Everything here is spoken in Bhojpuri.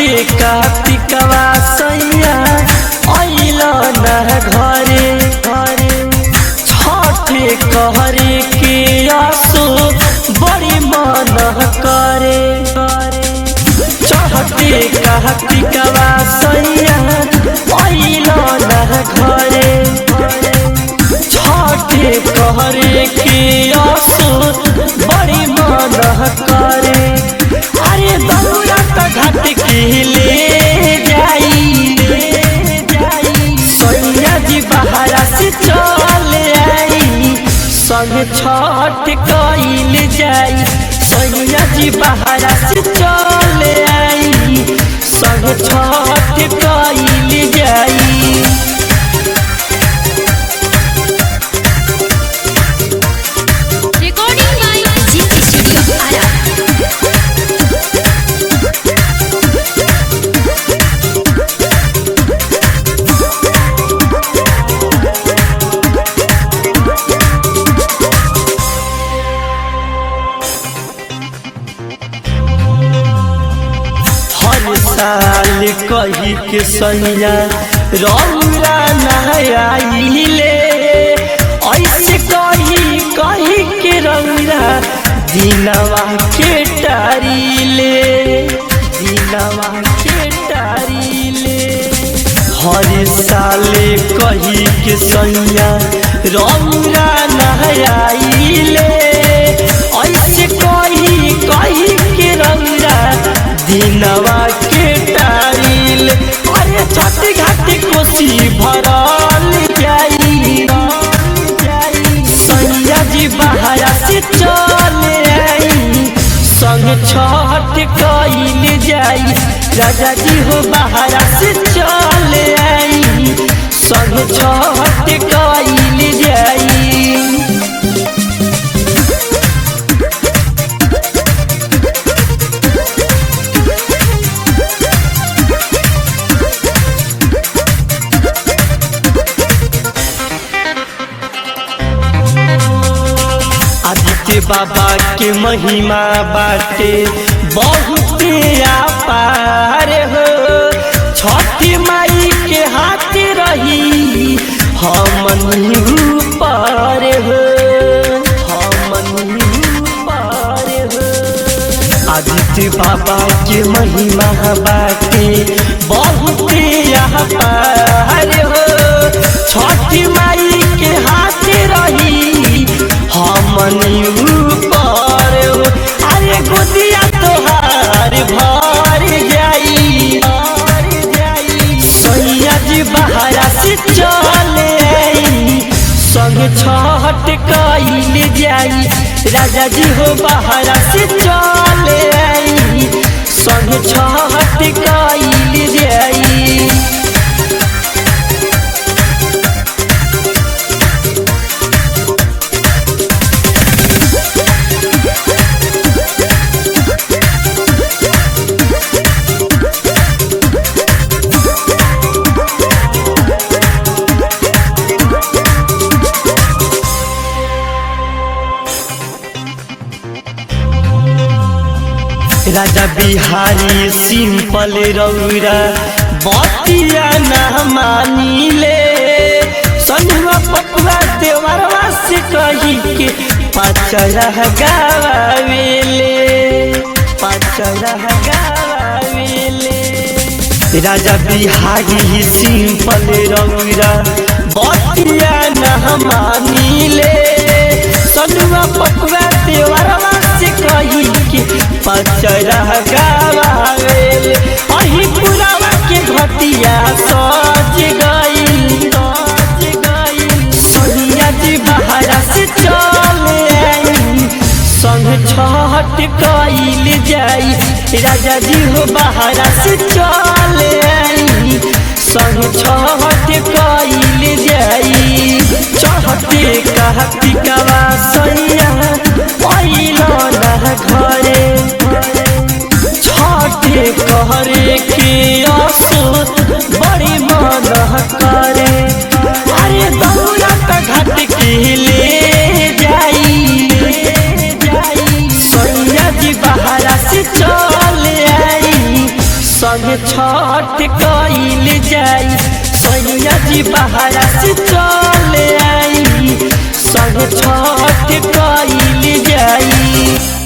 कार्तिकवा सैया अइल न घरे घरे छठे कहरे के आसो बड़ी मन करे करे चढ़ते कार्तिकवा सैया अइल न घरे घरे छठे कहरे के आसो बड़ी मन करे अरे दौरा त घाट के ले जाई ले जाई सैया जी बहारा से चल आई संग छठ कइल जाई सैया जी बहारा से चल आई संग छठ कइल जाई Recording by GP Studio Ara. हर साल कही के सैया रौरा नहाइले ऐसे कही कही के रौरा दिनवा के टारीले दिनवा के टारीले हर साल कही के सैया रौरा नहाइले ऐसे कही कही के रौरा दिनवा के टाइल अरे छठ घाट कोसी भरल जाई सैया जी बहारा से चल आई संग छठ कइल जाई राजा जी हो बहारा से चल आई संग छठ कइल जाई आदित्य बाबा के महिमा बाटे बहुत अपार हो छठी माई के हाथ रही हमन पर हो हमन पर हो आदित्य बाबा के महिमा बाटे बहुत अपार हो छठी माई के हाथ रही हमनी ऊपर हो अरे गोदिया तोहार भर जाई भर जाई सैया जी बहारा से चल आई संग छठ कइल जाई राजा जी हो बहारा से चल आई संग छठ कइल जाई राजा बिहारी सिंपल रौरा बतिया न मानिले सनुआ पपुआ देवरवा से कही के पचरह गावेले पचरह गावेले राजा बिहारी सिंपल रौरा बतिया न मानिले सनुआ पपुआ देवरवा से कही के पचरह गावेले अही पुरावा के घटिया सज गई सज गई सोनिया जी बहारा से चल आई संग छठ कइल जाई राजा जी हो बहारा से चल आई संग छठ कइल जाई चढ़ते कार्तिकवा सैया अइल न घरे छठे कहरे के आसो बड़ी मन करे अरे दौरा त घाट के ले जाई ले जाई सैया जी बहारा से चल आई संग जी बहरा से चले आई संग छठ कइल जाई